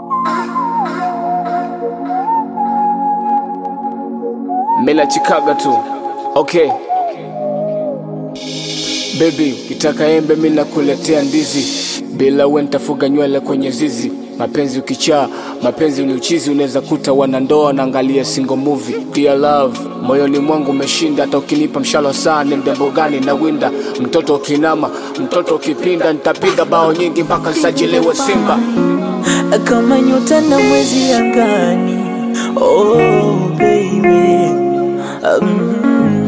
Mela chikaga tu okay. Baby, ukitaka embe mi nakuletea ndizi, bila we nitafuga nywele kwenye zizi. Mapenzi ukichaa, mapenzi ni uchizi, unaweza kuta wanandoa naangalia single movie. Dear love, moyoni mwangu umeshinda, hata ukinipa mshalo saa ni mdembo gani na winda. Mtoto ukinama, mtoto ukipinda, nitapiga bao nyingi mpaka nsajiliwe Simba. kama nyota na mwezi angani. Oh baby, mm,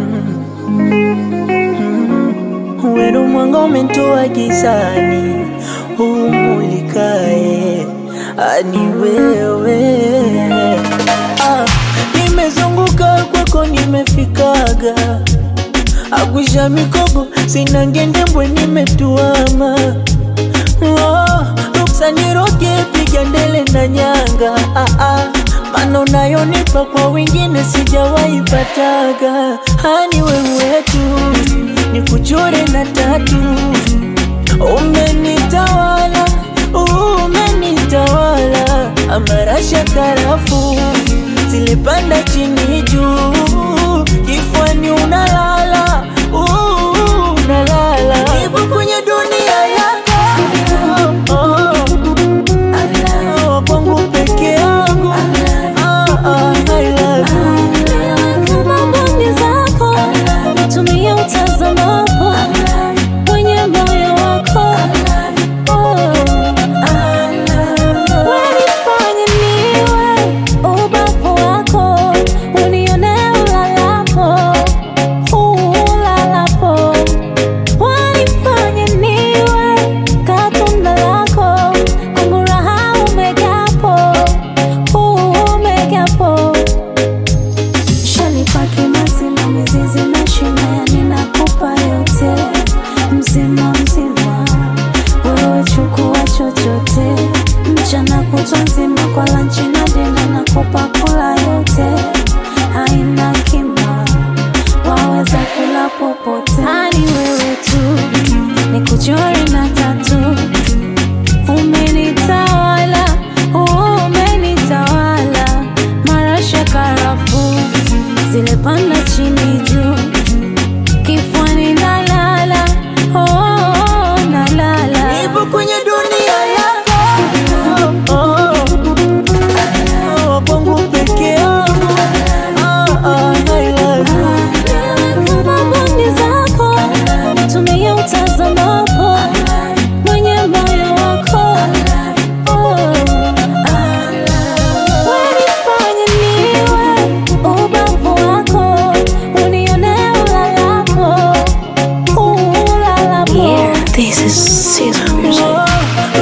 mm, wenu mwanga umenitoa gizani, umulikae ani wewe. Ah, nimezunguka kwako, nimefikaga agwisha mikogo, sina ngendembwe, nimetuama Oh, ruksa niroge piga ndele na nyanga ah, ah. Mano nayonipa kwa wengine sijawahi pataga hani wewe tu ni kuchore na tatu umenitawala umenitawala amarasha karafu zilipanda chini juu kifwani unalala uh, unalala ipo kwenye dunia yako oh, kwangu peke yangu Ah, ah, I love you. Kama mboni zako tumia utazamapo kwenye moyo wako wanifanye niwe ubavu wako unione ulalapo ulalapo wanifanye niwe katunda lako kwangu raha umegapo umegapo Shanipaki mazima mizizi na shina ninakupa yote mzima mzima, wewe chukua chochote, mchana kutwa nzima kwa lanchi na dina nakupa kula yote, haina kima, waweza kula popote, ani wewe tu nikuchore na tatu Umenitawala, umenitawala, marasha karafu zile panda chini juu, kifuani nalala, oh, nalala. Nipo kwenye dunia yako oh, kwangu peke yangu Ah, ah, I love you. Kama mboni zako tumia utazamapo mwenye moyo wako wanifanye niwe ubavu wako unione ulalapo ulalapo This is Caesar music. Oh,